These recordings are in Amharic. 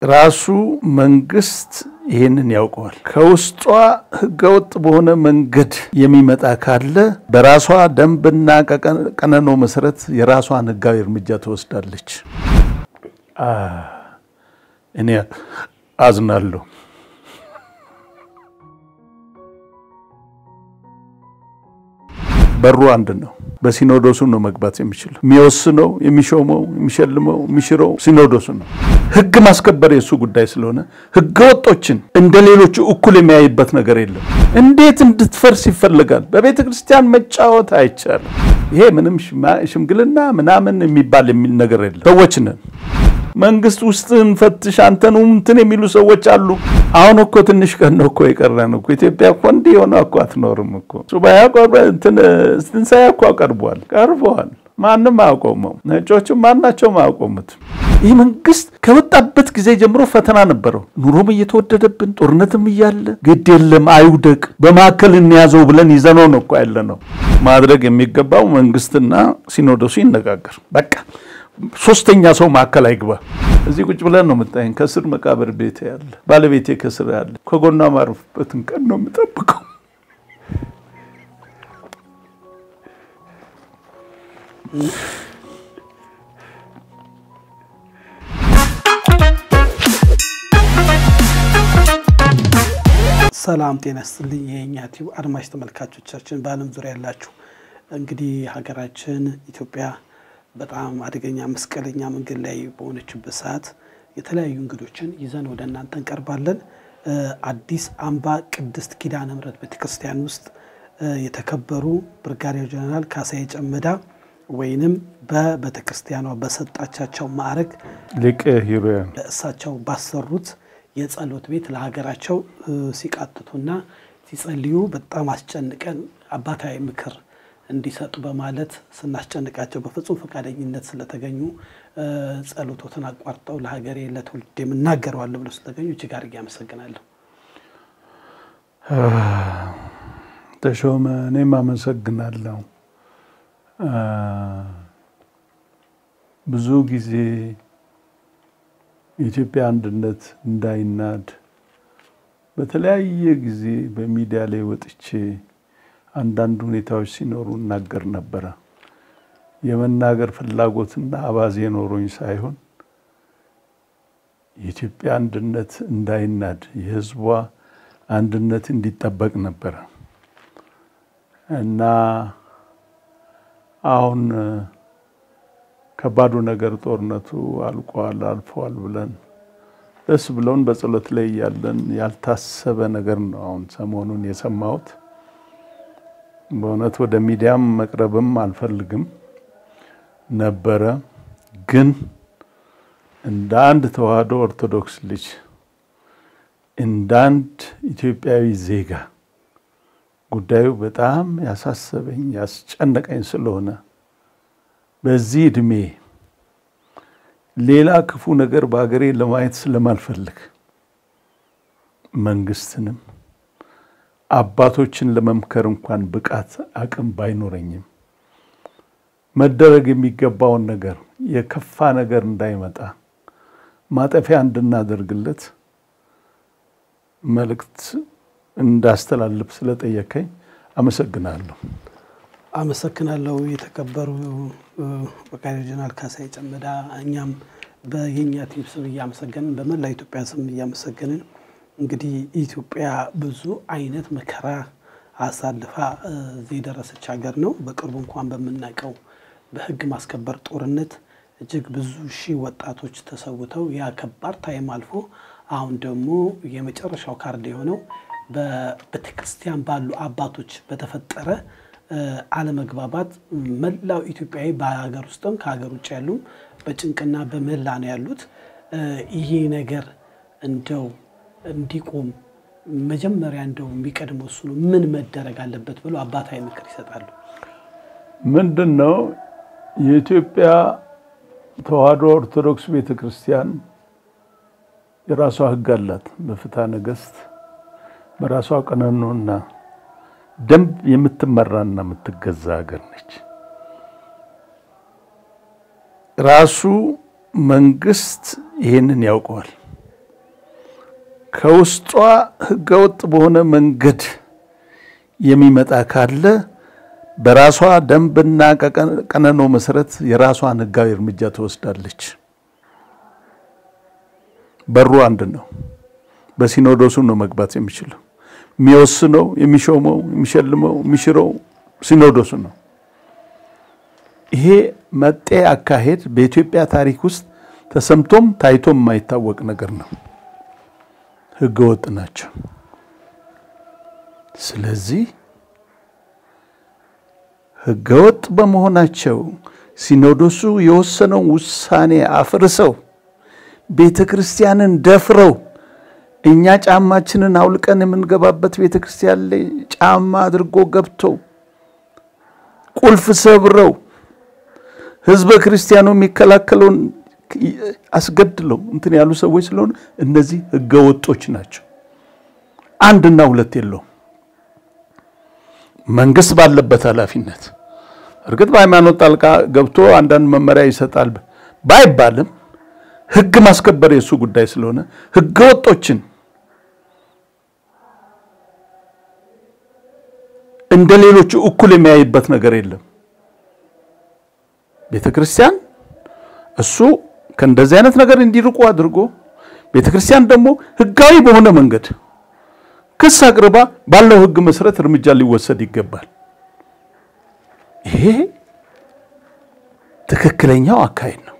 ራሱ መንግስት ይህንን ያውቀዋል። ከውስጧ ህገወጥ በሆነ መንገድ የሚመጣ ካለ በራሷ ደንብና ቀነኖ መሰረት የራሷን ህጋዊ እርምጃ ትወስዳለች። እኔ አዝናለሁ። በሩ አንድ ነው። በሲኖዶሱ ነው መግባት የሚችለው። የሚወስነው፣ የሚሾመው፣ የሚሸልመው፣ የሚሽረው ሲኖዶሱ ነው። ህግ ማስከበር የእሱ ጉዳይ ስለሆነ ህገ ወጦችን እንደ ሌሎቹ እኩል የሚያይበት ነገር የለም። እንዴት እንድትፈርስ ይፈልጋል? በቤተ ክርስቲያን መጫወት አይቻልም። ይሄ ምንም ሽምግልና ምናምን የሚባል የሚል ነገር የለም። ሰዎች ነን። መንግስት ውስጥን ፈትሽ አንተን እንትን የሚሉ ሰዎች አሉ። አሁን እኮ ትንሽ ቀን ነው እኮ የቀረን እኮ ኢትዮጵያ እኮ እንዲህ የሆነ እኮ አትኖርም እኮ ሱባኤ ትንሣኤ እኮ ቀርቧል ቀርበዋል። ማንም አያቆመው፣ ነጮችም ማናቸውም አያቆሙትም። ይህ መንግስት ከወጣበት ጊዜ ጀምሮ ፈተና ነበረው። ኑሮም እየተወደደብን ጦርነትም እያለ ግድ የለም አይውደቅ፣ በማዕከል እንያዘው ብለን ይዘነው ነው እኮ ያለ ነው። ማድረግ የሚገባው መንግስትና ሲኖዶሱ ይነጋገር በቃ ሶስተኛ ሰው ማዕከል አይግባ። እዚህ ቁጭ ብለን ነው የምታየኝ። ከስር መቃብር ቤት ያለ ባለቤቴ ከስር ያለ ከጎኗ ማረፍበትን ቀን ነው የምጠብቀው። ሰላም ጤና ይስጥልኝ። የእኛ ቲዩብ አድማጭ ተመልካቾቻችን በዓለም ዙሪያ ያላችሁ እንግዲህ ሀገራችን ኢትዮጵያ በጣም አደገኛ መስቀለኛ መንገድ ላይ በሆነችበት ሰዓት የተለያዩ እንግዶችን ይዘን ወደ እናንተ እንቀርባለን። አዲስ አምባ ቅድስት ኪዳነ ምሕረት ቤተክርስቲያን ውስጥ የተከበሩ ብርጋዴር ጀነራል ካሳዬ ጨመዳ ወይንም በቤተክርስቲያኗ በሰጣቻቸው ማዕረግ ሊቀ ሂሩያን እሳቸው ባሰሩት የጸሎት ቤት ለሀገራቸው ሲቃጥቱና ሲጸልዩ በጣም አስጨንቀን አባታዊ ምክር እንዲሰጡ በማለት ስናስጨንቃቸው በፍጹም ፈቃደኝነት ስለተገኙ ጸሎቶትን አቋርጠው ለሀገሬ ለትውልድ የምናገረዋለሁ ብለው ስለተገኙ እጅግ አድርጌ አመሰግናለሁ። ተሾመ፣ እኔም አመሰግናለሁ። ብዙ ጊዜ የኢትዮጵያ አንድነት እንዳይናድ በተለያየ ጊዜ በሚዲያ ላይ ወጥቼ አንዳንድ ሁኔታዎች ሲኖሩ እናገር ነበረ። የመናገር ፍላጎትና አባዜ ኖሮኝ ሳይሆን የኢትዮጵያ አንድነት እንዳይናድ የሕዝቧ አንድነት እንዲጠበቅ ነበረ እና አሁን ከባዱ ነገር ጦርነቱ አልቋል፣ አልፈዋል ብለን ደስ ብለውን በጸሎት ላይ ያለን ያልታሰበ ነገር ነው አሁን ሰሞኑን የሰማሁት። በእውነት ወደ ሚዲያም መቅረብም አልፈልግም ነበረ። ግን እንደ አንድ ተዋህዶ ኦርቶዶክስ ልጅ እንደ አንድ ኢትዮጵያዊ ዜጋ ጉዳዩ በጣም ያሳሰበኝ ያስጨነቀኝ ስለሆነ በዚህ እድሜ ሌላ ክፉ ነገር በሀገሬ ለማየት ስለማልፈልግ መንግስትንም አባቶችን ለመምከር እንኳን ብቃት አቅም ባይኖረኝም መደረግ የሚገባውን ነገር የከፋ ነገር እንዳይመጣ ማጠፊያ እንድናደርግለት መልእክት እንዳስተላልፍ ስለጠየከኝ አመሰግናለሁ። አመሰግናለሁ። የተከበሩ ብርጋዴር ጀነራል ካሳዬ ጨመዳ፣ እኛም በየኛ ቲዩብ ስም እያመሰገንን በመላ ኢትዮጵያ ስም እያመሰገንን እንግዲህ ኢትዮጵያ ብዙ አይነት መከራ አሳልፋ እዚህ የደረሰች ሀገር ነው። በቅርቡ እንኳን በምናውቀው በሕግ ማስከበር ጦርነት እጅግ ብዙ ሺህ ወጣቶች ተሰውተው ያ ከባድ ታይም አልፎ አሁን ደግሞ የመጨረሻው ካርድ የሆነው በቤተክርስቲያን ባሉ አባቶች በተፈጠረ አለመግባባት መላው ኢትዮጵያዊ በሀገር ውስጥም ከሀገር ውጭ ያሉም በጭንቅና በመላ ነው ያሉት። ይሄ ነገር እንደው እንዲቆም መጀመሪያ እንደው የሚቀድመው እሱ ነው። ምን መደረግ አለበት ብሎ አባታዊ ምክር ይሰጣሉ? ምንድን ነው የኢትዮጵያ ተዋህዶ ኦርቶዶክስ ቤተ ክርስቲያን የራሷ ሕግ አላት። በፍትሐ ነገሥት በራሷ ቀኖናና ደንብ የምትመራና የምትገዛ ሀገር ነች። ራሱ መንግስት ይሄንን ያውቀዋል። ከውስጧ ህገወጥ በሆነ መንገድ የሚመጣ ካለ በራሷ ደንብና ቀነኖ መሰረት የራሷን ህጋዊ እርምጃ ትወስዳለች። በሩ አንድ ነው። በሲኖዶሱ ነው መግባት የሚችለው። የሚወስነው፣ የሚሾመው፣ የሚሸልመው፣ የሚሽረው ሲኖዶሱ ነው። ይሄ መጤ አካሄድ በኢትዮጵያ ታሪክ ውስጥ ተሰምቶም ታይቶም የማይታወቅ ነገር ነው። ህገወጥ ናቸው። ስለዚህ ህገወጥ በመሆናቸው ሲኖዶሱ የወሰነውን ውሳኔ አፍርሰው ቤተ ክርስቲያንን ደፍረው እኛ ጫማችንን አውልቀን የምንገባበት ቤተ ክርስቲያን ላይ ጫማ አድርጎ ገብተው ቁልፍ ሰብረው ህዝበ ክርስቲያኑ የሚከላከለውን አስገድለው እንትን ያሉ ሰዎች ስለሆኑ እነዚህ ህገወጦች ናቸው። አንድና ሁለት የለውም። መንግስት ባለበት ኃላፊነት እርግጥ በሃይማኖት ጣልቃ ገብቶ አንዳንድ መመሪያ ይሰጣል ባይባልም ህግ ማስከበር የእሱ ጉዳይ ስለሆነ ህገወጦችን እንደ ሌሎቹ እኩል የሚያይበት ነገር የለም። ቤተ ክርስቲያን እሱ ከእንደዚህ አይነት ነገር እንዲርቁ አድርጎ ቤተ ክርስቲያን ደግሞ ህጋዊ በሆነ መንገድ ክስ አቅርባ ባለው ህግ መሰረት እርምጃ ሊወሰድ ይገባል። ይሄ ትክክለኛው አካሄድ ነው።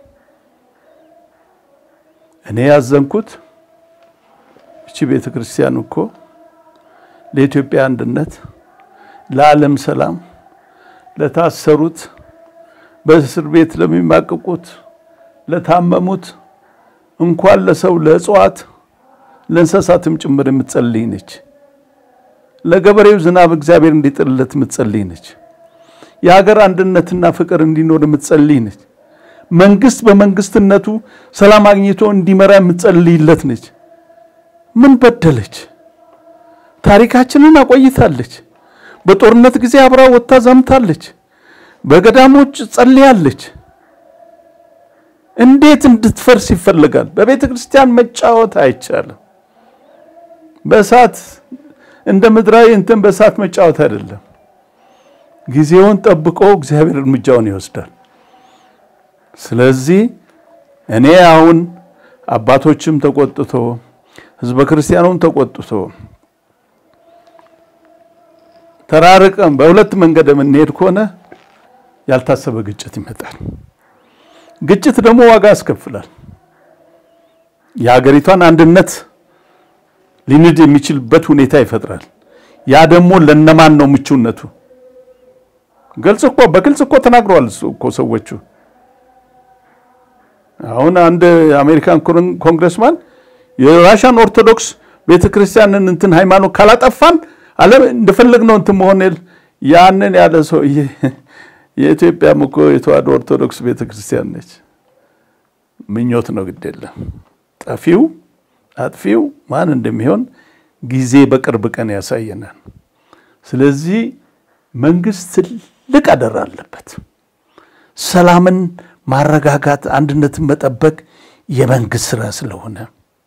እኔ ያዘንኩት እቺ ቤተ ክርስቲያን እኮ ለኢትዮጵያ አንድነት፣ ለዓለም ሰላም፣ ለታሰሩት፣ በእስር ቤት ለሚማቅቁት፣ ለታመሙት እንኳን ለሰው ለእጽዋት ለእንስሳትም ጭምር የምትጸልይ ነች። ለገበሬው ዝናብ እግዚአብሔር እንዲጥልለት የምትጸልይ ነች። የሀገር አንድነትና ፍቅር እንዲኖር የምትጸልይ ነች። መንግስት በመንግስትነቱ ሰላም አግኝቶ እንዲመራ የምትጸልይለት ነች። ምን በደለች? ታሪካችንን አቆይታለች። በጦርነት ጊዜ አብራ ወጥታ ዘምታለች። በገዳሞች ጸልያለች። እንዴት እንድትፈርስ ይፈልጋል? በቤተ ክርስቲያን መጫወት አይቻልም። በእሳት እንደ ምድራዊ እንትን በእሳት መጫወት አይደለም። ጊዜውን ጠብቆ እግዚአብሔር እርምጃውን ይወስዳል። ስለዚህ እኔ አሁን አባቶችም ተቆጥቶ ህዝበ ክርስቲያኑም ተቆጥቶ ተራርቀን በሁለት መንገድ የምንሄድ ከሆነ ያልታሰበ ግጭት ይመጣል። ግጭት ደግሞ ዋጋ ያስከፍላል። የሀገሪቷን አንድነት ሊንድ የሚችልበት ሁኔታ ይፈጥራል። ያ ደግሞ ለነማን ነው ምቹነቱ? ግልጽ እኮ በግልጽ እኮ ተናግረዋል እኮ ሰዎቹ። አሁን አንድ የአሜሪካን ኮንግረስማን የራሻን ኦርቶዶክስ ቤተክርስቲያንን እንትን ሃይማኖት ካላጠፋን አለ እንደፈለግነው እንትን መሆን ያንን ያለ ሰው የኢትዮጵያም እኮ የተዋሕዶ ኦርቶዶክስ ቤተክርስቲያን ነች። ምኞት ነው፣ ግድ የለም ጠፊው አጥፊው ማን እንደሚሆን ጊዜ በቅርብ ቀን ያሳየናል። ስለዚህ መንግስት ትልቅ አደራ አለበት። ሰላምን ማረጋጋት፣ አንድነትን መጠበቅ የመንግስት ስራ ስለሆነ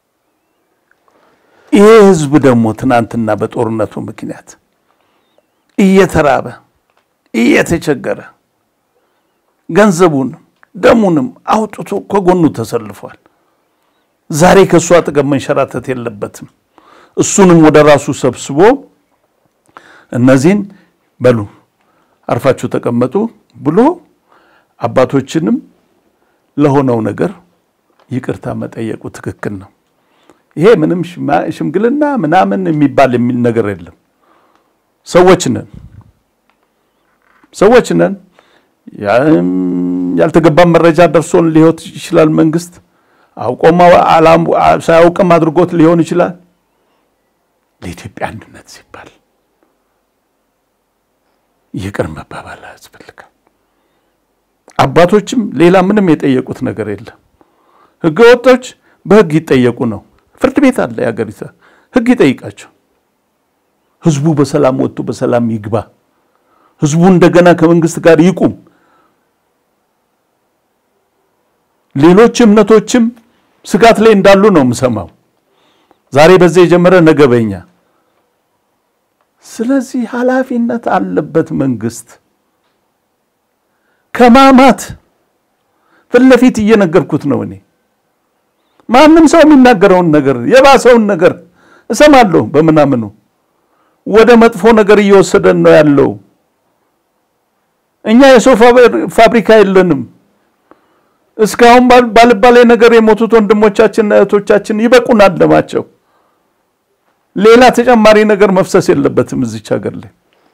ይሄ ህዝብ ደግሞ ትናንትና በጦርነቱ ምክንያት እየተራበ እየተቸገረ ገንዘቡንም ደሙንም አውጥቶ ከጎኑ ተሰልፏል። ዛሬ ከእሱ አጠገብ መንሸራተት የለበትም። እሱንም ወደ ራሱ ሰብስቦ እነዚህን በሉ አርፋችሁ ተቀመጡ ብሎ አባቶችንም ለሆነው ነገር ይቅርታ መጠየቁ ትክክል ነው። ይሄ ምንም ሽምግልና ምናምን የሚባል የሚል ነገር የለም። ሰዎች ነን ሰዎች ነን። ያልተገባ መረጃ ደርሶን ሊሆን ይችላል። መንግስት አውቆም ሳያውቅም አድርጎት ሊሆን ይችላል። ለኢትዮጵያ አንድነት ሲባል ይቅር መባባል ያስፈልጋል። አባቶችም ሌላ ምንም የጠየቁት ነገር የለም። ህገ ወጦች በህግ ይጠየቁ ነው። ፍርድ ቤት አለ የሀገሪቷ ህግ ይጠይቃቸው። ህዝቡ በሰላም ወጥቶ በሰላም ይግባ። ህዝቡ እንደገና ከመንግስት ጋር ይቁም። ሌሎች እምነቶችም ስጋት ላይ እንዳሉ ነው የምሰማው። ዛሬ በዚህ የጀመረ ነገ በኛ። ስለዚህ ኃላፊነት አለበት መንግስት ከማማት ፊት ለፊት እየነገርኩት ነው። እኔ ማንም ሰው የሚናገረውን ነገር የባሰውን ነገር እሰማለሁ። በምናምኑ ወደ መጥፎ ነገር እየወሰደን ነው ያለው። እኛ የሰው ፋብሪካ የለንም። እስካሁን ባልባሌ ነገር የሞቱት ወንድሞቻችንና እህቶቻችን ይበቁናል ደማቸው። ሌላ ተጨማሪ ነገር መፍሰስ የለበትም እዚች ሀገር ላይ።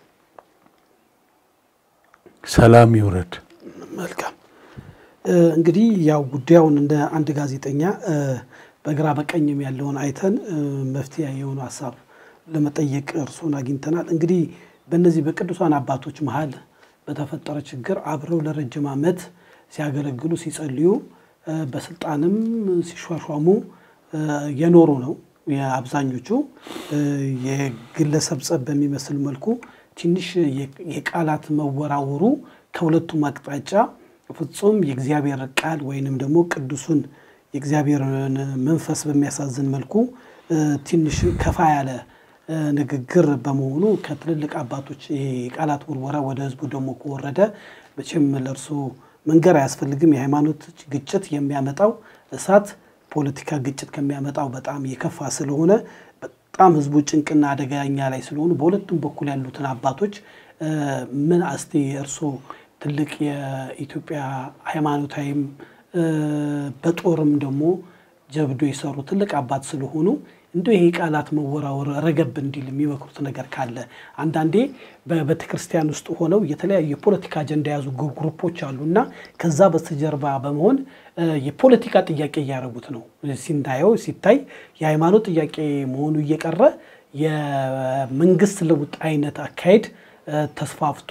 ሰላም ይውረድ። መልካም እንግዲህ ያው ጉዳዩን እንደ አንድ ጋዜጠኛ በግራ በቀኝም ያለውን አይተን መፍትሄ የሆኑ ሀሳብ ለመጠየቅ እርሶን አግኝተናል። እንግዲህ በእነዚህ በቅዱሳን አባቶች መሀል በተፈጠረ ችግር አብረው ለረጅም ዓመት ሲያገለግሉ ሲጸልዩ በስልጣንም ሲሿሿሙ የኖሩ ነው። የአብዛኞቹ የግለሰብ ጸብ በሚመስል መልኩ ትንሽ የቃላት መወራወሩ ከሁለቱም አቅጣጫ ፍጹም የእግዚአብሔር ቃል ወይንም ደግሞ ቅዱሱን የእግዚአብሔርን መንፈስ በሚያሳዝን መልኩ ትንሽ ከፋ ያለ ንግግር በመሆኑ ከትልልቅ አባቶች የቃላት ውርወራ ወደ ሕዝቡ ደግሞ ከወረደ መቼም ለእርሱ መንገር አያስፈልግም። የሃይማኖት ግጭት የሚያመጣው እሳት ፖለቲካ ግጭት ከሚያመጣው በጣም የከፋ ስለሆነ በጣም ሕዝቡ ጭንቅና አደገኛ ላይ ስለሆኑ በሁለቱም በኩል ያሉትን አባቶች ምን አስቲ እርሶ ትልቅ የኢትዮጵያ ሃይማኖታዊም በጦርም ደግሞ ጀብዶ የሰሩ ትልቅ አባት ስለሆኑ እንደ ይሄ ቃላት መወራወር ረገብ እንዲል የሚመክሩት ነገር ካለ አንዳንዴ በቤተ ክርስቲያን ውስጥ ሆነው የተለያዩ የፖለቲካ አጀንዳ የያዙ ግሩፖች አሉ እና ከዛ በስተጀርባ በመሆን የፖለቲካ ጥያቄ እያደረጉት ነው። ሲንታየው ሲታይ የሃይማኖት ጥያቄ መሆኑ እየቀረ የመንግስት ለውጥ አይነት አካሄድ ተስፋፍቶ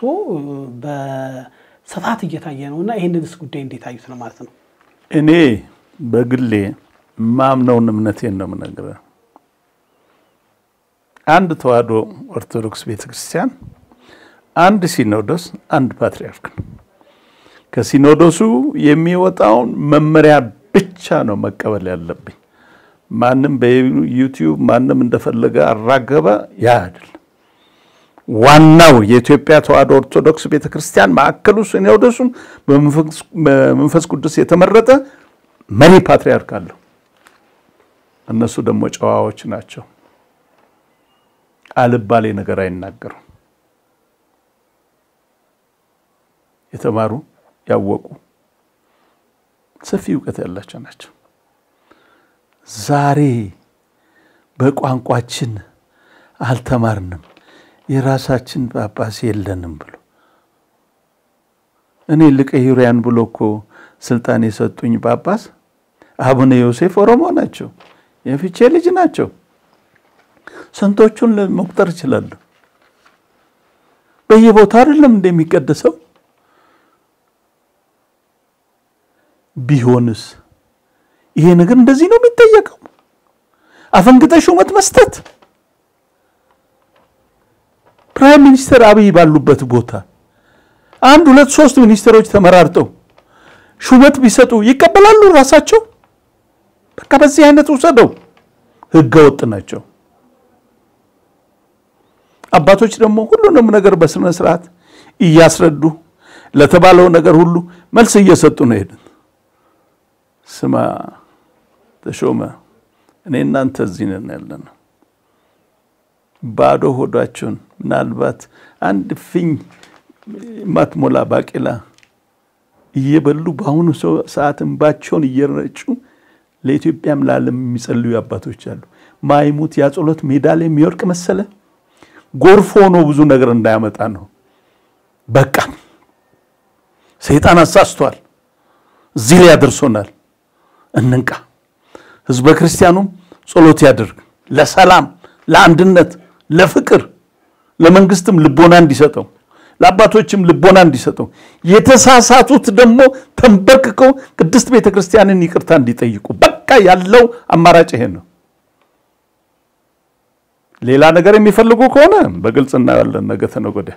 በስፋት እየታየ ነው እና ይህንንስ ጉዳይ እንዴት አዩት ነው ማለት ነው? እኔ በግሌ ማምነውን እምነቴን ነው የምነግርህ። አንድ ተዋሕዶ ኦርቶዶክስ ቤተክርስቲያን፣ አንድ ሲኖዶስ፣ አንድ ፓትርያርክ ነው። ከሲኖዶሱ የሚወጣውን መመሪያ ብቻ ነው መቀበል ያለብኝ። ማንም በዩቲዩብ ማንም እንደፈለገ አራገበ፣ ያ አይደለም። ዋናው የኢትዮጵያ ተዋሕዶ ኦርቶዶክስ ቤተክርስቲያን ማዕከሉ ሲኖዶሱን በመንፈስ ቅዱስ የተመረጠ መሪ ፓትርያርክ አለው። እነሱ ደግሞ ጨዋዎች ናቸው። አልባሌ ነገር አይናገሩም። የተማሩ ያወቁ ሰፊ እውቀት ያላቸው ናቸው። ዛሬ በቋንቋችን አልተማርንም፣ የራሳችን ጳጳስ የለንም ብሎ እኔ ልቀይሪያን ብሎ እኮ ስልጣን የሰጡኝ ጳጳስ አቡነ ዮሴፍ ኦሮሞ ናቸው። የፍቼ ልጅ ናቸው። ስንቶቹን መቁጠር እችላለሁ። በየቦታው አይደለም እንደሚቀደሰው ቢሆንስ ይሄ ነገር እንደዚህ ነው የሚጠየቀው? አፈንግጠ ሹመት መስጠት ፕራይም ሚኒስተር አብይ ባሉበት ቦታ አንድ ሁለት ሶስት ሚኒስትሮች ተመራርጠው ሹመት ቢሰጡ ይቀበላሉ ራሳቸው? በቃ በዚህ አይነት ውሰደው። ህገ ወጥ ናቸው። አባቶች ደግሞ ሁሉንም ነገር በስነ ስርዓት እያስረዱ ለተባለው ነገር ሁሉ መልስ እየሰጡ ነው ሄዱት። ስማ ተሾመ፣ እኔ እናንተ እዚህ ነን ያለነው። ባዶ ሆዳቸውን ምናልባት አንድ ፍኝ ማትሞላ ባቄላ እየበሉ በአሁኑ ሰዓት እንባቸውን እየረጩ ለኢትዮጵያም ለዓለም የሚጸልዩ አባቶች አሉ። ማይሙት ያጸሎት ሜዳ ላይ የሚወርቅ መሰለ። ጎርፍ ሆኖ ብዙ ነገር እንዳያመጣ ነው። በቃ ሰይጣን አሳስቷል። እዚህ ላይ ያደርሶናል። እንንቃ። ህዝበ ክርስቲያኑም ጸሎት ያደርግ ለሰላም፣ ለአንድነት፣ ለፍቅር፣ ለመንግስትም ልቦና እንዲሰጠው ለአባቶችም ልቦና እንዲሰጠው የተሳሳቱት ደግሞ ተንበርክከው ቅድስት ቤተ ክርስቲያንን ይቅርታ እንዲጠይቁ በቃ ያለው አማራጭ ይሄ ነው። ሌላ ነገር የሚፈልጉ ከሆነ በግልጽ እናያለን። ነገ ተነገ ወዲያ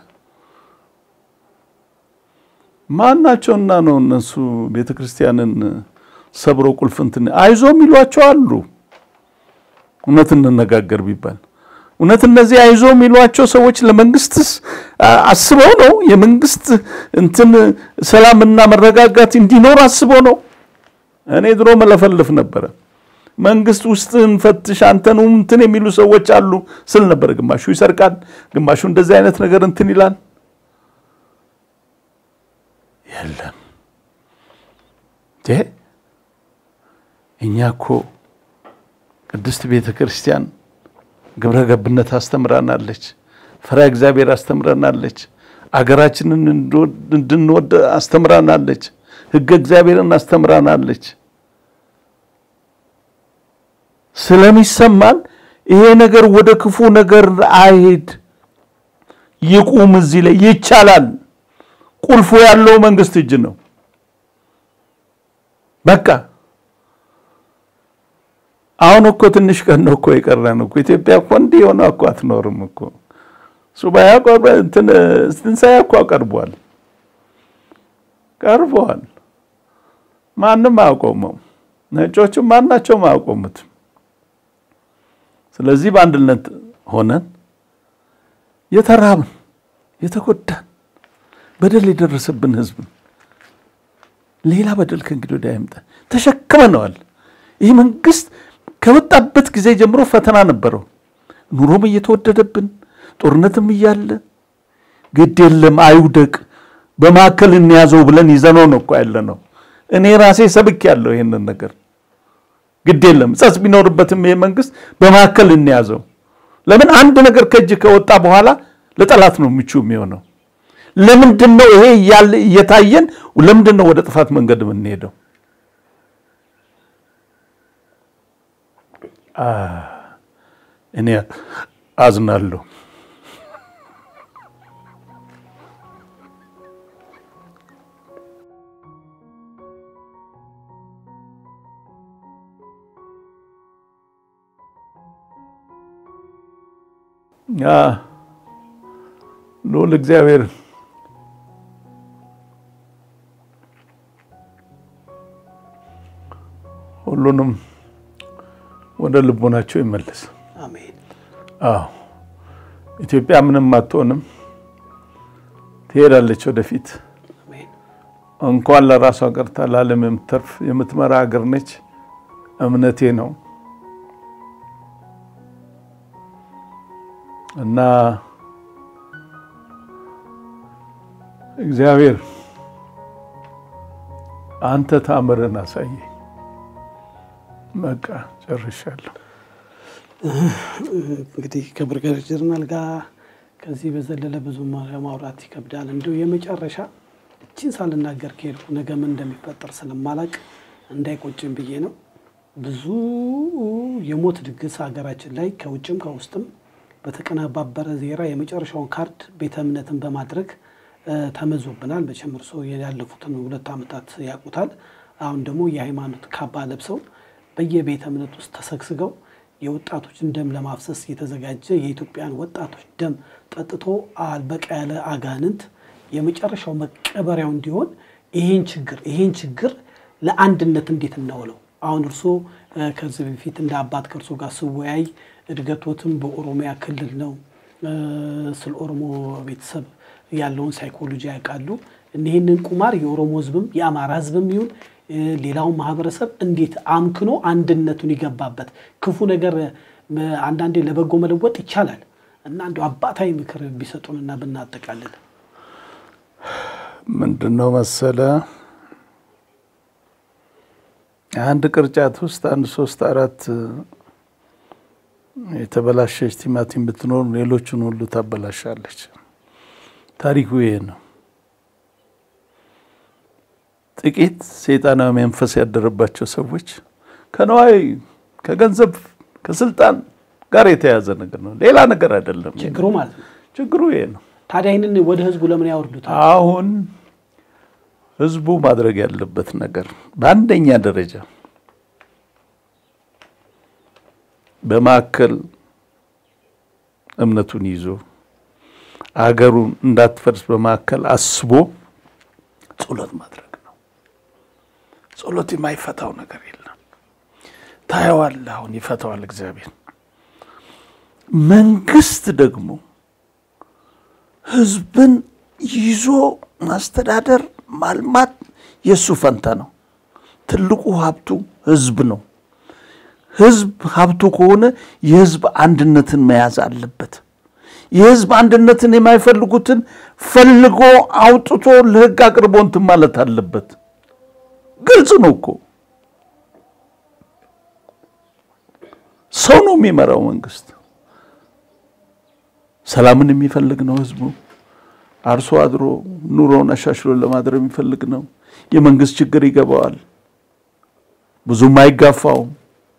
ማናቸውና ነው እነሱ ቤተ ክርስቲያንን ሰብሮ ቁልፍንትን አይዞ የሚሏቸው አሉ። እውነት እንነጋገር ቢባል እውነት እነዚህ አይዞ የሚሏቸው ሰዎች ለመንግስትስ አስበው ነው? የመንግስት እንትን ሰላምና መረጋጋት እንዲኖር አስበው ነው? እኔ ድሮ መለፈልፍ ነበረ። መንግስት ውስጥን ፈትሽ አንተኑ እንትን የሚሉ ሰዎች አሉ ስል ነበር። ግማሹ ይሰርቃል፣ ግማሹ እንደዚህ አይነት ነገር እንትን ይላል። የለም እኛ እኮ ቅድስት ቤተ ክርስቲያን ግብረ ገብነት አስተምራናለች። ፈሪሃ እግዚአብሔር አስተምራናለች። አገራችንን እንድንወድ አስተምራናለች። ሕገ እግዚአብሔርን አስተምራናለች። ስለሚሰማን ይሄ ነገር ወደ ክፉ ነገር አይሄድ፣ ይቁም። እዚህ ላይ ይቻላል። ቁልፉ ያለው መንግስት እጅ ነው። በቃ አሁን እኮ ትንሽ ቀን ነው እኮ የቀረን እኮ ኢትዮጵያ እኮ እንዲህ የሆነ እኮ አትኖርም እኮ ሱባኤ እንትን ትንሣኤ እኮ ቀርቧል ቀርበዋል። ማንም አያቆመው፣ ነጮችም ማናቸውም አያቆሙትም። ስለዚህ በአንድነት ሆነን የተራብን የተጎዳን በደል የደረሰብን ህዝብ ሌላ በደል ከእንግዲህ ወዲያ አይምጣ ተሸክመነዋል። ይህ መንግስት ከወጣበት ጊዜ ጀምሮ ፈተና ነበረው። ኑሮም እየተወደደብን ጦርነትም እያለ ግድ የለም አይውደቅ፣ በማዕከል እንያዘው ብለን ይዘነው ነው እኮ ያለ ነው። እኔ ራሴ ሰብክ ያለው ይህንን ነገር ግድ የለም ጸስ ቢኖርበትም ይሄ መንግስት በማዕከል እንያዘው። ለምን አንድ ነገር ከእጅ ከወጣ በኋላ ለጠላት ነው ምቹ የሚሆነው። ለምንድን ነው ይሄ እያለ እየታየን ለምንድን ነው ወደ ጥፋት መንገድ የምንሄደው? እኔ አዝናለሁ። ልዑል እግዚአብሔር ሁሉንም ወደ ልቦናቸው ይመለስ። አሜን። አዎ ኢትዮጵያ ምንም አትሆንም፣ ትሄዳለች ወደፊት። አሜን። እንኳን ለራሷ ቀርታ ለዓለም የምትተርፍ የምትመራ ሀገር ነች። እምነቴ ነው እና እግዚአብሔር አንተ ታምርን አሳየ። በቃ ጨርሻለሁ። እንግዲህ ከብርጋዴር ጀነራል ጋር ከዚህ በዘለለ ብዙ ማውራት ይከብዳል። እንዲሁ የመጨረሻ እችን ሳልናገር ከሄድኩ ነገ ምን እንደሚፈጠር ስለማላቅ እንዳይቆጭም ብዬ ነው። ብዙ የሞት ድግስ ሀገራችን ላይ ከውጭም ከውስጥም በተቀነባበረ ዜራ የመጨረሻውን ካርድ ቤተ እምነትን በማድረግ ተመዞብናል። መቼም እርስዎ ያለፉትን ሁለት ዓመታት ያውቁታል። አሁን ደግሞ የሃይማኖት ካባ ለብሰው በየቤተ እምነት ውስጥ ተሰግስገው የወጣቶችን ደም ለማፍሰስ የተዘጋጀ የኢትዮጵያን ወጣቶች ደም ጠጥቶ አልበቃ ያለ አጋንንት የመጨረሻው መቀበሪያው እንዲሆን ይሄን ችግር ይሄን ችግር ለአንድነት እንዴት እናውለው? አሁን እርስዎ ከዚህ በፊት እንደ አባት ከእርሶ ጋር ስወያይ እድገቶትም በኦሮሚያ ክልል ነው። ስለ ኦሮሞ ቤተሰብ ያለውን ሳይኮሎጂ ያውቃሉ። ይህንን ቁማር የኦሮሞ ሕዝብም የአማራ ሕዝብም ይሁን ሌላውን ማህበረሰብ እንዴት አምክኖ አንድነቱን ይገባበት። ክፉ ነገር አንዳንዴ ለበጎ መለወጥ ይቻላል እና እንዲ አባታዊ ምክር ቢሰጡንና ብናጠቃልል ምንድን ነው መሰለ አንድ ቅርጫት ውስጥ አንድ ሶስት አራት የተበላሸች ቲማቲም ብትኖር ሌሎችን ሁሉ ታበላሻለች። ታሪኩ ይሄ ነው። ጥቂት ሰይጣናዊ መንፈስ ያደረባቸው ሰዎች ከነዋይ ከገንዘብ ከስልጣን ጋር የተያዘ ነገር ነው፣ ሌላ ነገር አይደለም። ችግሩ ማለት ነው። ችግሩ ይሄ ነው። ታዲያ ይህንን ወደ ህዝቡ ለምን ያወርዱታል? አሁን ህዝቡ ማድረግ ያለበት ነገር በአንደኛ ደረጃ በማዕከል እምነቱን ይዞ አገሩን እንዳትፈርስ በማዕከል አስቦ ጸሎት ማድረግ ነው። ጸሎት የማይፈታው ነገር የለም። ታየዋለህ። አሁን ይፈታዋል እግዚአብሔር። መንግስት ደግሞ ህዝብን ይዞ ማስተዳደር ማልማት የእሱ ፈንታ ነው። ትልቁ ሀብቱ ህዝብ ነው። ህዝብ ሀብቱ ከሆነ የህዝብ አንድነትን መያዝ አለበት። የህዝብ አንድነትን የማይፈልጉትን ፈልጎ አውጥቶ ለህግ አቅርቦ እንትን ማለት አለበት። ግልጽ ነው እኮ ሰው ነው የሚመራው መንግስት። ሰላምን የሚፈልግ ነው ህዝቡ። አርሶ አድሮ ኑሮውን አሻሽሎ ለማድረግ የሚፈልግ ነው። የመንግስት ችግር ይገባዋል፣ ብዙም አይጋፋውም።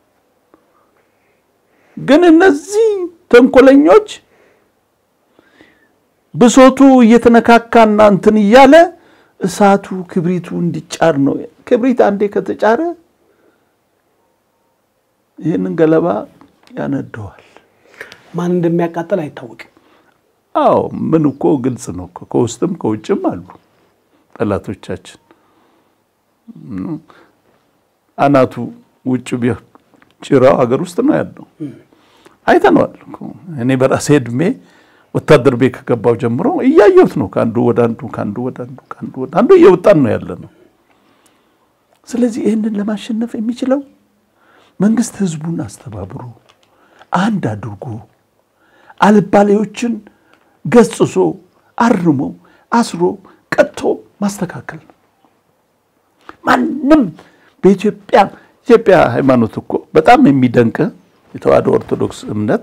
ግን እነዚህ ተንኮለኞች ብሶቱ እየተነካካና እንትን እያለ እሳቱ ክብሪቱ እንዲጫር ነው። ክብሪት አንዴ ከተጫረ ይህንን ገለባ ያነደዋል። ማን እንደሚያቃጥል አይታወቅም። አዎ ምን እኮ ግልጽ ነው እኮ ከውስጥም ከውጭም አሉ ጠላቶቻችን። አናቱ ውጭ ቢሆን ጭራው ሀገር ውስጥ ነው ያለው። አይተነዋል እኮ እኔ በራሴ እድሜ ወታደር ቤት ከገባው ጀምሮ እያየሁት ነው። ከአንዱ ወደ አንዱ ከአንዱ ወደ አንዱ ከአንዱ ወደ አንዱ እየወጣን ነው ያለ ነው። ስለዚህ ይህንን ለማሸነፍ የሚችለው መንግስት ህዝቡን አስተባብሮ አንድ አድርጎ አልባሌዎችን ገስጾ አርሞ አስሮ ቀጥቶ ማስተካከል ነው። ማንም በኢትዮጵያ ኢትዮጵያ ሃይማኖት እኮ በጣም የሚደንቅ የተዋህዶ ኦርቶዶክስ እምነት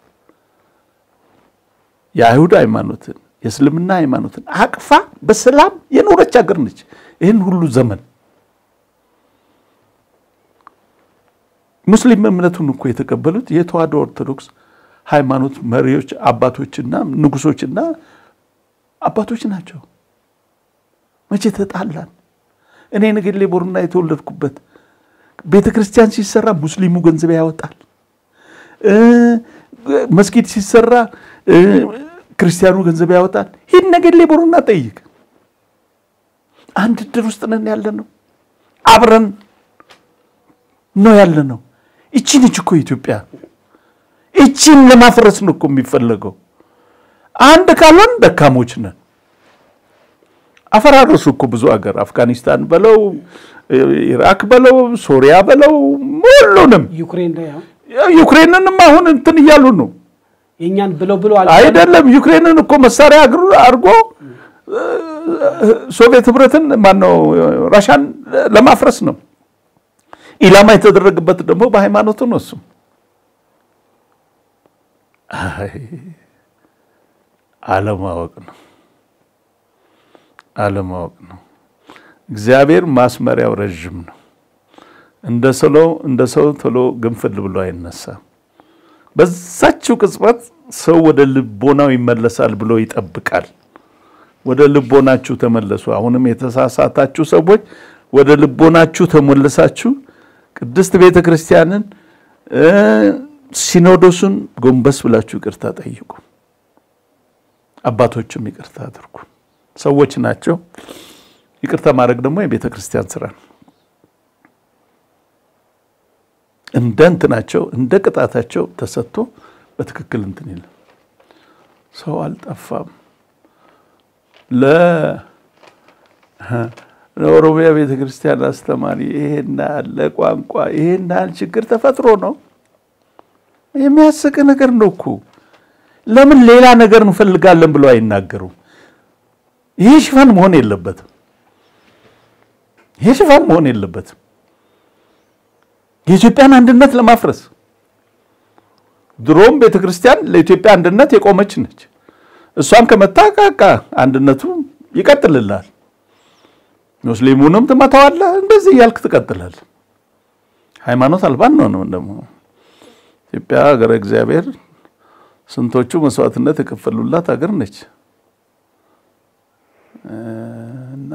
የአይሁድ ሃይማኖትን የእስልምና ሃይማኖትን አቅፋ በሰላም የኖረች ሀገር ነች። ይህን ሁሉ ዘመን ሙስሊም እምነቱን እኮ የተቀበሉት የተዋህዶ ኦርቶዶክስ ሃይማኖት መሪዎች አባቶችና ንጉሶችና አባቶች ናቸው። መቼ ተጣላን? እኔ ነገሌ ቦረና የተወለድኩበት ቤተ ክርስቲያን ሲሰራ ሙስሊሙ ገንዘብ ያወጣል። መስጊድ ሲሰራ ክርስቲያኑ ገንዘብ ያወጣል። ይህን ነገሌ ቦረና ጠይቅ። አንድ እድር ውስጥ ነን ያለ ነው። አብረን ነው ያለ ነው። እቺ ነች እኮ ኢትዮጵያ። እቺን ለማፍረስ ነው እኮ የሚፈለገው። አንድ ካልሆን ደካሞች ነን። አፈራረሱ እኮ ብዙ ሀገር አፍጋኒስታን በለው ኢራክ በለው ሶሪያ በለው ሁሉንም ዩክሬን ላይ አሁን ዩክሬንንም አሁን እንትን እያሉ ነው የእኛን ብለው ብለው አይደለም። ዩክሬንን እኮ መሳሪያ አድርጎ ሶቪየት ህብረትን ማነው ራሻን ለማፍረስ ነው። ኢላማ የተደረገበት ደግሞ በሃይማኖቱ ነው። እሱም አለማወቅ ነው አለማወቅ ነው። እግዚአብሔር ማስመሪያው ረዥም ነው። እንደ ሰሎ እንደ ሰው ቶሎ ግንፍል ብሎ አይነሳም። በዛችው ቅጽበት ሰው ወደ ልቦናው ይመለሳል ብሎ ይጠብቃል። ወደ ልቦናችሁ ተመለሱ። አሁንም የተሳሳታችሁ ሰዎች ወደ ልቦናችሁ ተመለሳችሁ ቅድስት ቤተ ክርስቲያንን ሲኖዶሱን ጎንበስ ብላችሁ ይቅርታ ጠይቁ። አባቶችም ይቅርታ አድርጉ። ሰዎች ናቸው። ይቅርታ ማድረግ ደግሞ የቤተ ክርስቲያን ስራ ነው። እንደ እንትናቸው እንደ ቅጣታቸው ተሰጥቶ በትክክል እንትን ይላል። ሰው አልጠፋም። ለኦሮሚያ ቤተ ክርስቲያን አስተማሪ ይሄን ያህል ቋንቋ ይሄን ያህል ችግር ተፈጥሮ ነው። የሚያስቅ ነገር ነው እኮ። ለምን ሌላ ነገር እንፈልጋለን ብለው አይናገሩም? ይሄ ሽፋን መሆን የለበትም። ይሄ ሽፋን መሆን የለበትም። የኢትዮጵያን አንድነት ለማፍረስ ድሮም ቤተ ክርስቲያን ለኢትዮጵያ አንድነት የቆመች ነች። እሷን ከመታ ቃቃ አንድነቱ ይቀጥልላል። ሙስሊሙንም ትመታዋለህ። እንደዚህ እያልክ ትቀጥላል። ሃይማኖት አልባን ነው ነው ደግሞ ኢትዮጵያ ሀገረ እግዚአብሔር ስንቶቹ መስዋዕትነት የከፈሉላት ሀገር ነች እና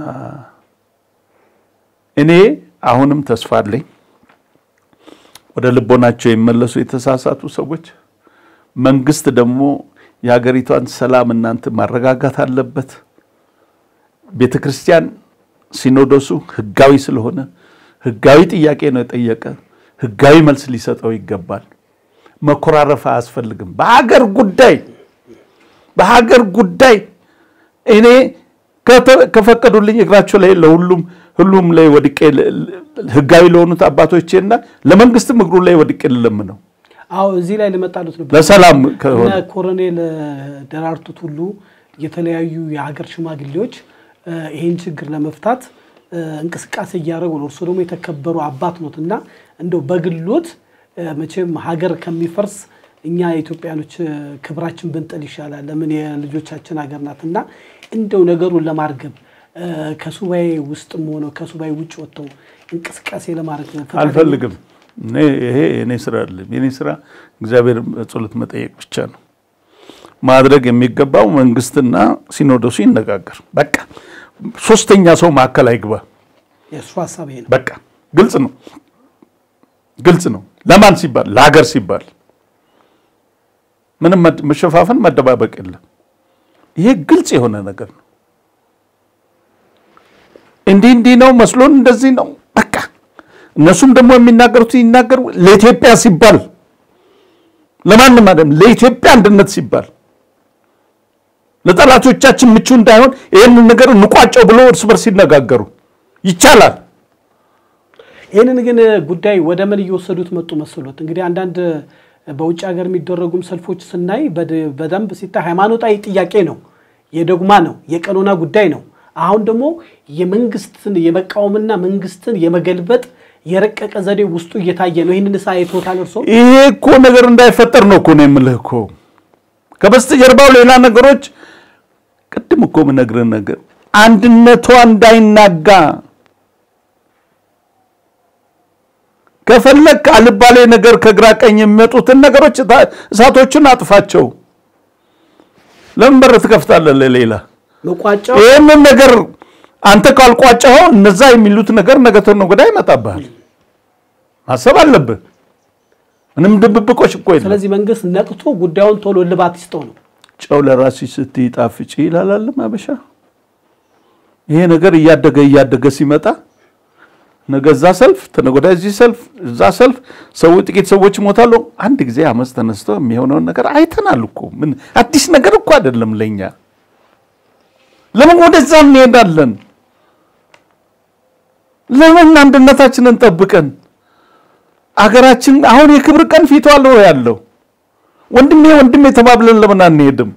እኔ አሁንም ተስፋ አለኝ ወደ ልቦናቸው የሚመለሱ የተሳሳቱ ሰዎች። መንግስት ደግሞ የሀገሪቷን ሰላም እናንተ ማረጋጋት አለበት። ቤተ ክርስቲያን ሲኖዶሱ ህጋዊ ስለሆነ ህጋዊ ጥያቄ ነው የጠየቀ፣ ህጋዊ መልስ ሊሰጠው ይገባል። መኮራረፍ አያስፈልግም። በሀገር ጉዳይ በሀገር ጉዳይ እኔ ከፈቀዱልኝ እግራቸው ላይ ለሁሉም ሁሉም ላይ ወድቄ ህጋዊ ለሆኑት አባቶቼና ለመንግስትም እግሩ ላይ ወድቄ ልለምነው አዎ እዚህ ላይ ልመጣሉት ነበር። ለሰላም ከሆነ እነ ኮሎኔል ደራርቱት ሁሉ የተለያዩ የሀገር ሽማግሌዎች ይህን ችግር ለመፍታት እንቅስቃሴ እያደረጉ ነው። እርሱ ደግሞ የተከበሩ አባት ኖት እና እንደው በግሎት መቼም ሀገር ከሚፈርስ እኛ ኢትዮጵያኖች ክብራችን ብንጥል ይሻላል። ለምን የልጆቻችን ሀገር ናት እና እንደው ነገሩን ለማርገብ ከሱባኤ ውስጥም ሆነው ከሱባኤ ውጭ ወጥተው እንቅስቃሴ ለማድረግ አልፈልግም። ይሄ የኔ ስራ አይደለም። የኔ ስራ እግዚአብሔር ጸሎት መጠየቅ ብቻ ነው። ማድረግ የሚገባው መንግስትና ሲኖዶሱ ይነጋገር። በቃ ሶስተኛ ሰው ማዕከል አይግባ። የእሱ ሀሳብ ይሄ ነው። በቃ ግልጽ ነው፣ ግልጽ ነው። ለማን ሲባል? ለሀገር ሲባል። ምንም መሸፋፈን መደባበቅ የለም። ይሄ ግልጽ የሆነ ነገር ነው። እንዲህ እንዲህ ነው መስሎን እንደዚህ ነው በቃ እነሱም ደግሞ የሚናገሩት ይናገሩ። ለኢትዮጵያ ሲባል ለማንም አይደለም፣ ለኢትዮጵያ አንድነት ሲባል ለጠላቶቻችን ምቹ እንዳይሆን ይህንን ነገር እንቋጨው ብሎ እርስ በርስ ሲነጋገሩ ይቻላል። ይህንን ግን ጉዳይ ወደ ምን እየወሰዱት መጡ መሰሎት? እንግዲህ አንዳንድ በውጭ ሀገር የሚደረጉም ሰልፎች ስናይ በደንብ ሲታይ ሃይማኖታዊ ጥያቄ ነው፣ የዶግማ ነው፣ የቀኖና ጉዳይ ነው። አሁን ደግሞ የመንግስትን የመቃወምና መንግስትን የመገልበጥ የረቀቀ ዘዴ ውስጡ እየታየ ነው። ይህንን ሳ አይቶታል እርሶ? ይሄ እኮ ነገር እንዳይፈጠር ነው እኮ ነው የምልህ እኮ ከበስተጀርባው ሌላ ነገሮች ቅድም እኮ የምነግርህ ነገር አንድነቷ እንዳይናጋ ከፈለግ አልባሌ ነገር ከግራ ቀኝ የሚመጡትን ነገሮች እሳቶችን አጥፋቸው። ለምን በር ትከፍታለህ ለሌላ? መቋጫው ይህንን ነገር አንተ ካልቋጨኸው እነዛ የሚሉት ነገር ነገ ተነገ ወዲያ ይመጣብሃል። ማሰብ አለብህ። ምንም ድብብቆች እኮ የለም። ስለዚህ መንግስት ነቅቶ ጉዳዩን ቶሎ እልባት ይስጠው ነው። ጨው ለራስሽ ስትይ ጣፍጪ ይላል አለም አበሻ። ይሄ ነገር እያደገ እያደገ ሲመጣ ነገ እዛ ሰልፍ ተነገ ወዲያ እዚህ ሰልፍ እዛ ሰልፍ ሰው ጥቂት ሰዎች ይሞታሉ። አንድ ጊዜ አመፅ ተነስቶ የሚሆነውን ነገር አይተናል እኮ ምን አዲስ ነገር እኮ አይደለም ለኛ። ለምን ወደዛ እንሄዳለን? ለምን አንድነታችንን ጠብቀን አገራችን አሁን የክብር ቀን ፊቷ ነው ያለው። ወንድሜ ወንድሜ ተባብለን ለምን አንሄድም?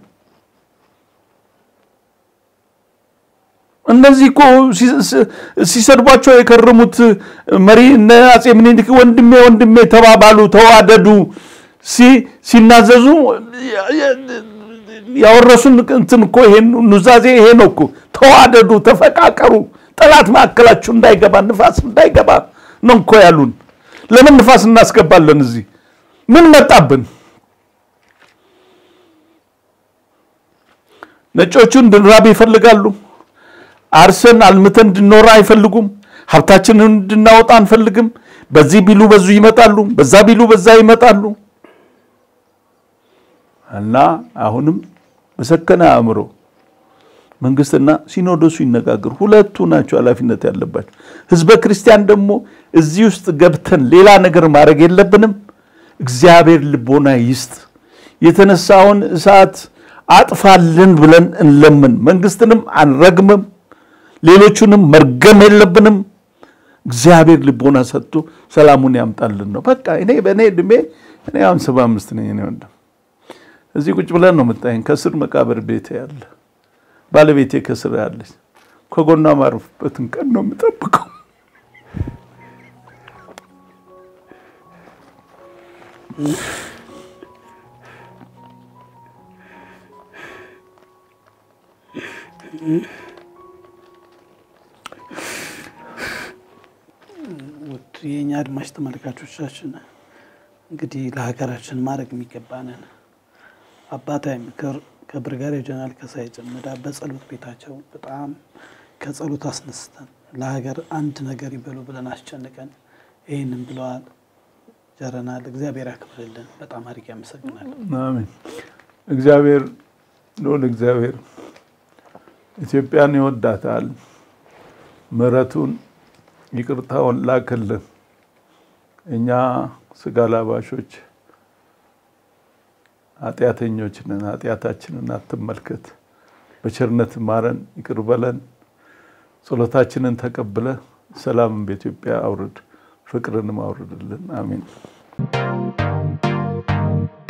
እነዚህ እኮ ሲሰድቧቸው የከረሙት መሪ እነ አጼ ምኒልክ ወንድሜ ወንድሜ ተባባሉ፣ ተዋደዱ ሲናዘዙ ያወረሱን እንትን እኮ ይሄን ኑዛዜ ይሄ ነው እኮ። ተዋደዱ፣ ተፈቃቀሩ፣ ጠላት ማዕከላችሁ እንዳይገባ ንፋስ እንዳይገባ ነው እኮ ያሉን። ለምን ንፋስ እናስገባለን? እዚህ ምን መጣብን? ነጮቹ እንድንራብ ይፈልጋሉ። አርሰን አልምተን እንድንኖር አይፈልጉም። ሀብታችንን እንድናወጣ አንፈልግም። በዚህ ቢሉ በዙ ይመጣሉ፣ በዛ ቢሉ በዛ ይመጣሉ። እና አሁንም በሰከነ አእምሮ መንግስትና ሲኖዶሱ ይነጋገሩ። ሁለቱ ናቸው ኃላፊነት ያለባቸው። ህዝበ ክርስቲያን ደግሞ እዚህ ውስጥ ገብተን ሌላ ነገር ማድረግ የለብንም። እግዚአብሔር ልቦና ይስጥ። የተነሳውን እሳት አጥፋልን ብለን እንለምን። መንግስትንም አንረግምም፣ ሌሎቹንም መርገም የለብንም። እግዚአብሔር ልቦና ሰጥቶ ሰላሙን ያምጣልን ነው በቃ። እኔ በእኔ እድሜ እኔ አሁን ሰባ አምስት ነኝ። እኔ ወንድም እዚህ ቁጭ ብለን ነው የምታየኝ። ከስር መቃብር ቤት ያለ ባለቤቴ ከስር ያለች ከጎኗ ማረፍበትን ቀን ነው የምጠብቀው። ውድ የእኛ አድማጭ ተመልካቾቻችን እንግዲህ ለሀገራችን ማድረግ የሚገባንን አባታዊ ምክር ከብርጋዴር ጀነራል ካሳዬ ጨመዳ በጸሎት ቤታቸው በጣም ከጸሎት አስነስተን ለሀገር አንድ ነገር ይበሉ ብለን አስጨንቀን ይህንን ብለዋል። ጀረናል እግዚአብሔር ያክብርልን። በጣም አድርጌ አመሰግናለሁ። አሜን። እግዚአብሔር ልዑል እግዚአብሔር ኢትዮጵያን ይወዳታል። ምሕረቱን ይቅርታውን ላክልን። እኛ ስጋ ላባሾች ኃጢአተኞች ነን፣ ኃጢአታችንን አትመልከት፣ በቸርነት ማረን፣ ይቅር በለን፣ ጸሎታችንን ተቀብለ ሰላምን በኢትዮጵያ አውርድ፣ ፍቅርንም አውርድልን። አሜን።